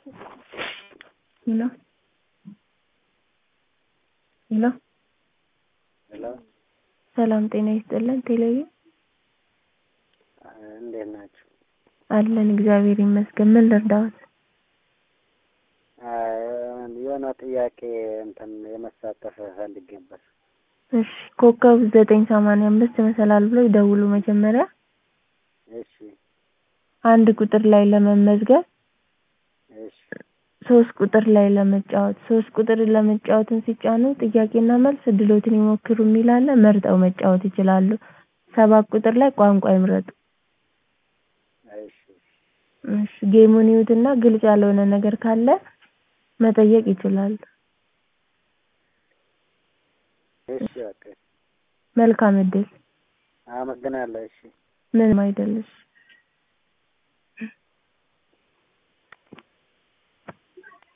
ሄሎ ሄሎ ሄሎ ሰላም ጤና ይስጥልን ቴሌዬ እንዴት ናችሁ? አለን እግዚአብሔር ይመስገን ምን ልርዳዎት የሆነ ጥያቄ እንትን የመሳተፍ ፈልጌ ነበር። እሺ ኮከብ ዘጠኝ ሰማንያ አምስት መሰላል ብለው ይደውሉ መጀመሪያ እሺ አንድ ቁጥር ላይ ለመመዝገብ እሺ ሶስት ቁጥር ላይ ለመጫወት ሶስት ቁጥር ለመጫወትን ሲጫኑ ጥያቄና መልስ እድሎትን ይሞክሩ የሚል አለ መርጠው መጫወት ይችላሉ። ሰባት ቁጥር ላይ ቋንቋ ይምረጡ። እሺ እሺ ጌሙን ይዩትና ግልጽ ያልሆነ ነገር ካለ መጠየቅ ይችላሉ። እሺ በቃ መልካም እድል። አመሰግናለሁ። እሺ ምንም አይደል እሺ